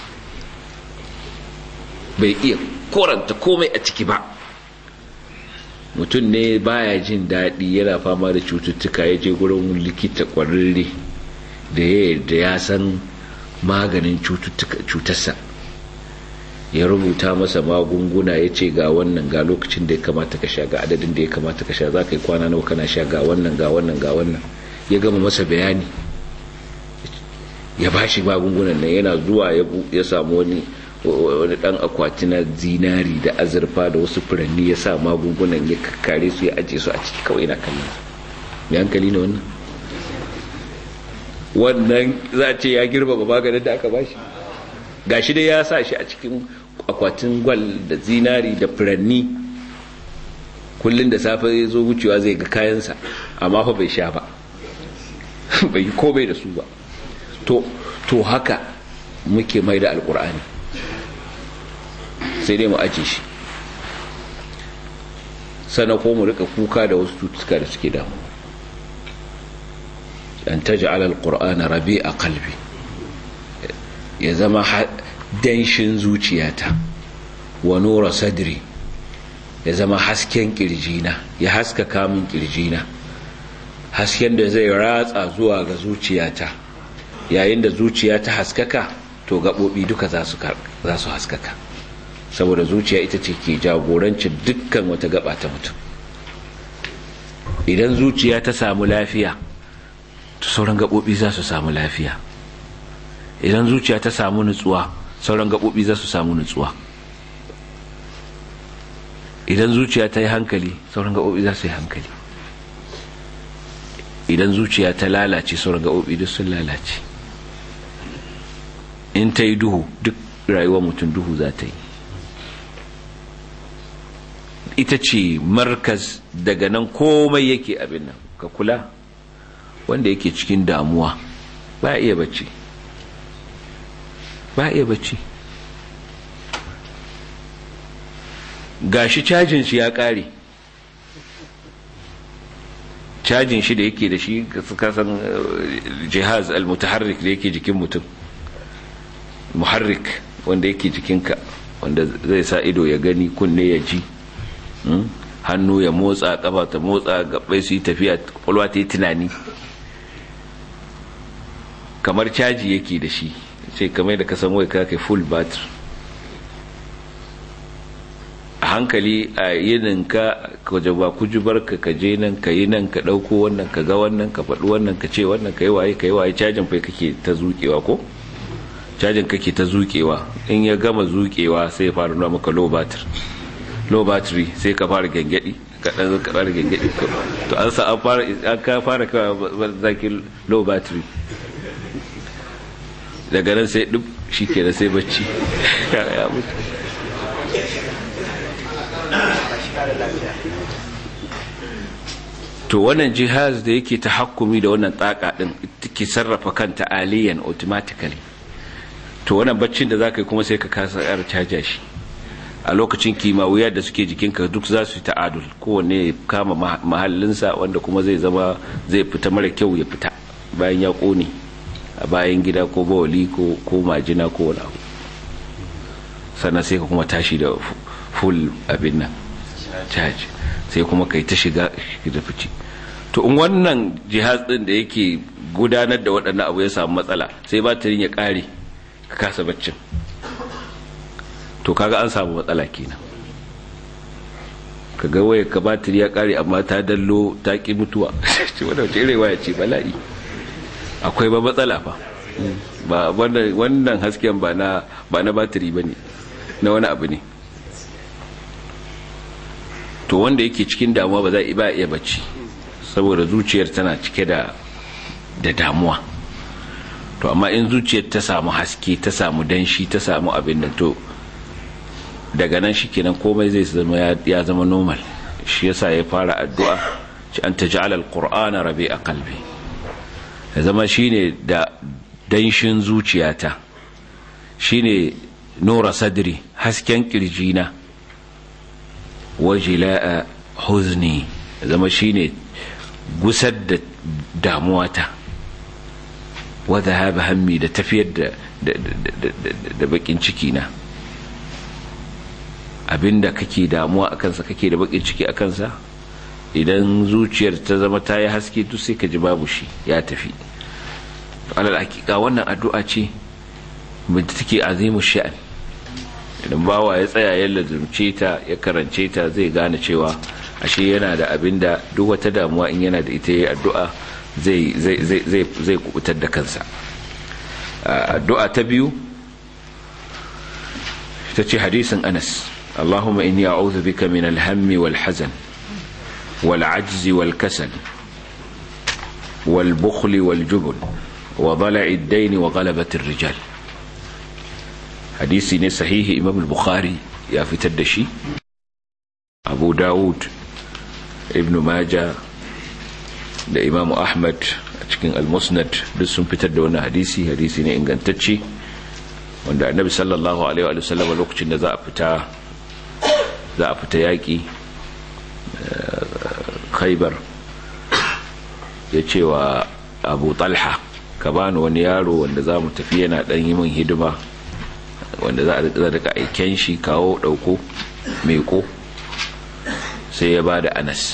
S1: bai iya koranta komai a ciki ba mutum ne baya jin daɗi yana fama da cututtuka ya je gurin likita ƙwararre da ya san maganin cutarsa ya rubuta masa magunguna ya ce ga wannan ga lokacin da ya kamata ka sha ga adadin da ya kamata ka sha za ka yi kwana nawa kana sha ga wannan ga wannan ga wannan ya gama masa bayani ya ba shi magungunan nan yana zuwa ya samu wani wani dan akwati na zinari da azurfa da wasu furanni ya sa magungunan ya kare su ya aje su a ciki kawai na kallon su hankali ne wannan wannan za a ce ya girma maganin da aka bashi gashi dai ya sa shi a cikin akwatin gwal da zinari da furanni kullum da safe ya zo wucewa zai ga kayansa amma fa bai sha ba bai yi komai da su ba to haka muke mai da alkur'ani sai dai mu aje shi sana ko mu rika kuka da wasu cututtuka da suke damu an taj'ala alqur'ana rabi'a qalbi ya zama danshin zuciyata wa nura sadri ya zama hasken kirjina ya haskaka min kirjina hasken da zai ratsa zuwa ga zuciyata yayin da zuciya ta haskaka to gaɓoɓi duka za su haskaka saboda zuciya ita ce ke jagorancin dukkan wata gaba ta mutum idan zuciya ta samu lafiya to sauran gaɓoɓi za su samu lafiya idan zuciya ta samu nutsuwa sauran gaɓoɓi za su samu nutsuwa idan zuciya ta yi hankali sauran gaɓoɓi za su yi hankali idan zuciya ta lalace sauran gaɓoɓi duk sun lalace in ta yi duhu duk rayuwar mutum duhu za ta yi ita ce markaz daga nan komai yake abin nan ka kula wanda yake cikin damuwa ba iya bacci ba iya bacci gashi cajin shi ya kare cajin shi da yake da shi kasan jihaz al-mutaharrik da yake jikin mutum muharrik wanda yake jikinka wanda zai sa ido ya gani kunne ya ji hannu ya motsa kafa ta motsa gabai su yi tafiya kwalwa ta yi tunani kamar caji yake da shi ce kamar da kasan wai kake full battery a hankali a yininka ka ba kujubar ka ka je nan ka yi nan ka ɗauko wannan ka ga wannan ka faɗi wannan ka ce wannan ka yi waye ka yi waye cajin fai kake ta zuƙewa ko cajin kake ta zuƙewa in ya gama zuƙewa sai ya fara nuna maka low battery low battery sai ka fara gengedi ka dan ka fara gengedi to an sa an fara an ka fara ka zaki low battery daga nan sai duk shikenan sai bacci ya mutu to wannan jihaz da yake ta hakumi da wannan tsaka din take sarrafa kanta aliyan automatically to wannan baccin da zaka yi kuma sai ka kasa yar caja shi a lokacin kimawiyar da suke jikinka duk za su yi ta'adul kowanne ya kama mahallinsa wanda kuma zai zama zai fita mara kyau ya fita bayan ya kone a bayan gida ko bawali ko majina ko wani abu sannan sai ka kuma tashi da full abin nan charge sai kuma kai ta shiga da fice to in wannan jihaz din da yake gudanar da waɗannan abu ya samu matsala sai batirin ya ƙare ka kasa baccin to kaga an samu matsala kenan kaga waya ka batir ya kare amma ta dallo ta ki mutuwa ce wanda wace irin waya ce bala'i akwai ba matsala fa ba wannan hasken ba na ba na batiri bane na wani abu ne to wanda yake cikin damuwa ba za ba iya bacci saboda zuciyar tana cike da da damuwa to amma in zuciyar ta samu haske ta samu danshi ta samu abin da to daga nan shikenan komai zai zama ya zama normal shi yasa ya fara addu'a ci an taj'ala alqur'ana rabi'a qalbi ya zama shine da danshin zuciyata shine nura sadri hasken kirjina wajila'a huzni ya zama shine gusar da damuwata wa dhahaba hammi da tafiyar da da bakin ciki na abinda kake damuwa a kansa kake da bakin ciki a kansa idan zuciyar ta zama ta yi haske to sai ka ji babu shi ya tafi alal hakika wannan addu'a ce da take azimu sha'an idan bawa ya tsaya ya lazumce ta ya karance ta zai gane cewa ashe yana da abinda duk wata damuwa in yana da ita yi addu'a zai zai zai zai kubutar da kansa addu'a ta biyu ta ce hadisin Anas اللهم إني أعوذ بك من الهم والحزن والعجز والكسل والبخل والجبن وضلع الدين وغلبة الرجال حديثي صحيح إمام البخاري يا في تدشي أبو داود ابن ماجة da imamu ahmad a cikin almusnad duk sun fitar da wani hadisi hadisi ne ingantacce wanda annabi sallallahu alaihi wa sallam lokacin da za a fita za a fita yaƙi khaibar ya ce wa abu talha ka bani wani yaro wanda za mu tafi yana dan yi min hidima wanda za a rika aiken shi kawo dauko meko sai ya ba da anas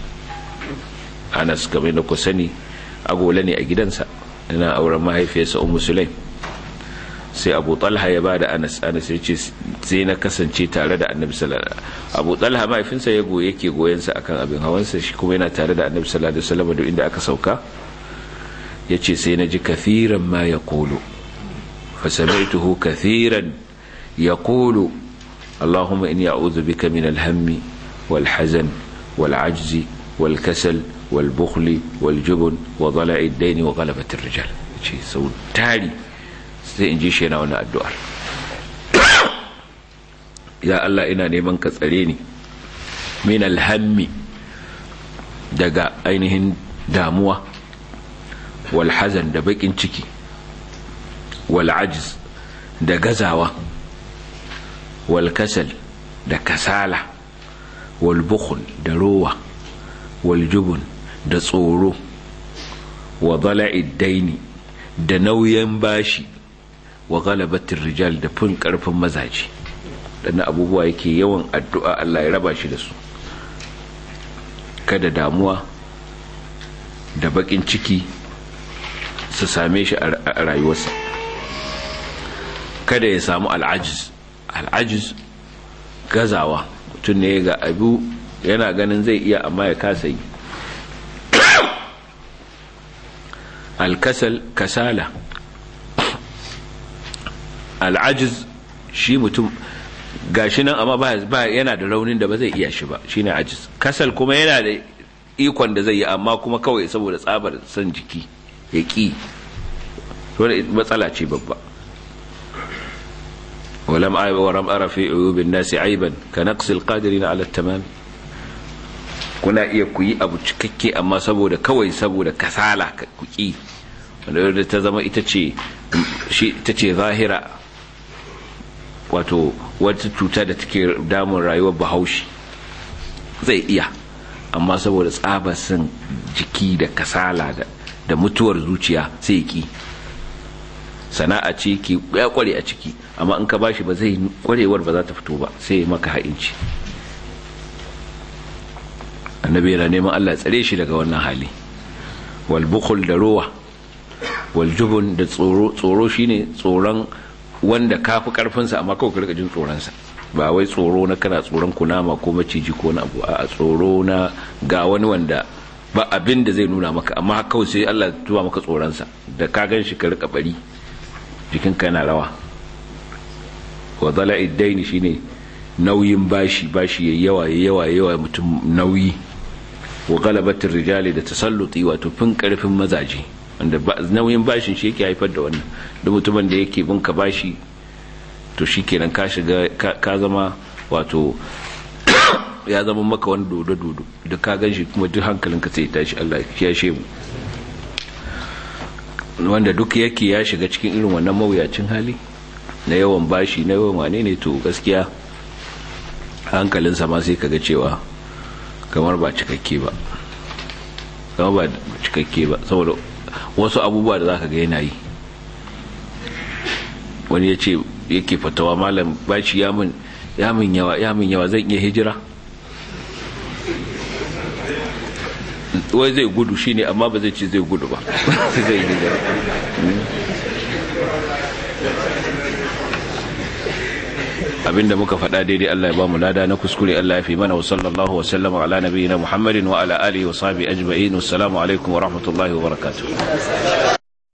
S1: anas game da ku sani agola ne a gidansa yana auren mahaifiyarsa ummu sulaim sai abu talha ya ba da anas anas ya ce sai na kasance tare da annabi sallallahu abu talha mahaifinsa ya goye yake goyensa akan abin hawansa shi kuma yana tare da annabi sallallahu alaihi wasallam da inda aka sauka ya ce sai na ji kathiran ma ya kolo fasamaituhu kathiran ya kolo allahumma inni a'udhu bika min alhammi wal hazan wal ajzi wal kasal wal bukhli wal jubun wa dhala'i ad-dayn wa ghalabati ar-rijal ce sau tari sai in ji shi yana wannan addu'ar ya Allah ina neman ka tsare ni min alhammi daga ainihin damuwa wal hazan da bakin ciki wal ajiz da gazawa wal kasal da kasala wal bukhl da rowa wal jubun da tsoro wa dala'id daini da nauyin bashi wa galabatin rijal da fin karfin mazaje na abubuwa yake yawan addu'a Allah ya raba shi da su kada damuwa da bakin ciki su same shi a rayuwarsa kada ya samu al'ajiz al'ajiz gazawa mutum ne ga abu yana ganin zai iya amma ya kasa yi alkasal kasala al'ajiz shi mutum gashi nan amma ba yana da raunin da ba zai iya shi ba shine ajiz kasal kuma yana da ikon da zai yi amma kuma kawai saboda tsabar son jiki ya ƙi wani matsala ce babba ولم ولم أرى في عيوب الناس عيبا كنقص القادرين على التمام kuna iya ku yi abu cikakke amma saboda kawai saboda kasala ku ki wanda ta zama ita ce ita ce zahira wato wata cuta da take damun rayuwar bahaushe zai iya amma saboda tsabasin jiki da kasala da mutuwar zuciya sai ki sana'a ce ki ya kware a ciki amma in ka bashi ba zai kwarewar ba za ta fito ba sai maka ha'inci annabi yana neman Allah tsare shi daga wannan hali wal bukhul da rowa wal jubun da tsoro tsoro shine tsoron wanda kafi karfin sa amma kawai ka rika jin tsoron sa ba wai tsoro na kana tsoron kunama ko maciji ko na abu a tsoro na ga wani wanda ba abin da zai nuna maka amma kawai sai Allah ya tuba maka tsoron sa da ka gan shi ka rika bari jikin ka yana rawa wa dala'i daini shine nauyin bashi bashi yayi yawa yayi yawa yawa mutum nauyi wa galabatin rijali da tasalluti wato fin karfin mazaje wanda nauyin bashin shi yake haifar da wannan da mutumin da yake bin ka bashi to shikenan ka shiga ka zama wato ya zama maka wani dodo dodo da ka gan shi kuma duk hankalinka sai tashi Allah ya kiyashe mu wanda duk yake ya shiga cikin irin wannan mawuyacin hali na yawan bashi na yawan wane ne to gaskiya hankalinsa ma sai kaga cewa kamar ba cikakke ba kamar ba cikakke ba saboda wasu abubuwa da zaka ga yana yi wani ya ce yake fatawa malam bashi ya min ya min yawa ya min yawa zan iya hijira wai zai gudu shine amma ba zai ce zai gudu ba zai hijira abinda muka faɗa daidai Allah ya ba mu lada na kuskure Allah ya fi mana wa sallallahu wa sallama ala nabiyyina Muhammadin wa ala alihi wa sahbihi ajma'in wassalamu alaikum wa rahmatullahi wa barakatuh